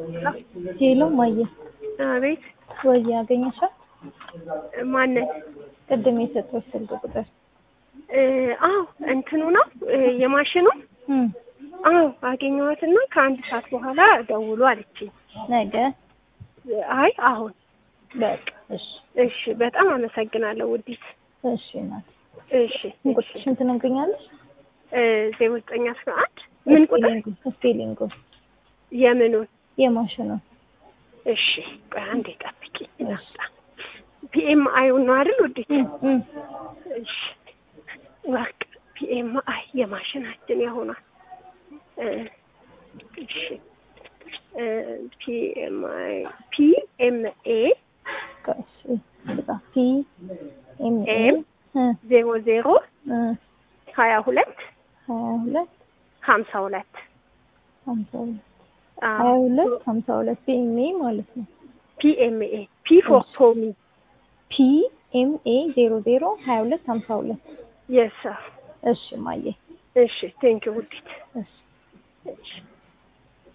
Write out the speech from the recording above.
ሄሎ ማየ አቤት ወይ ያገኘሻል? ማንን? ቅድም የሰጠሁሽ ስልክ ቁጥር እ አዎ እንትኑ ነው እ የማሽኑ እም አዎ አገኘኋትና ከአንድ ሰዓት በኋላ ደውሎ አለችኝ። ነገ አይ አሁን በቃ እሺ እሺ፣ በጣም አመሰግናለሁ ውዲት። እሺ ናት እሺ እሺ ቁጥርሽን ትነግሪኛለሽ? እ ዜሮ ዘጠኝ አስራ አንድ ምን ቁጥር ስፔሊንጉ ስፔሊንጉ የምኑን? የማሽኑ እሺ ቆይ አንዴ ጠብቂ። ፒኤም አይውን ነው አይደል ውዲት? እም እም እሺ ወርቅ ፒኤም አይ የማሽናችን ያሆናል። እ እሺ እ ፒኤም አይ ፒኤም ኤ እሺ በጣም ፒ ኤም ኤ ኤም እ ዜሮ ዜሮ እ ሀያ ሁለት ሀያ ሁለት ሀምሳ ሁለት ሀምሳ ሁለት ሀያ ሁለት ሀምሳ ሁለት ፒ ኤም ኤ ማለት ነው። ፒኤምኤ ፒ ፎር ቶሚ ፒ ኤም ኤ ዜሮ ዜሮ ሀያ ሁለት ሀምሳ ሁለት የስ እሺ ማየ እሺ ቴንኪው ውዲት እሺ እሺ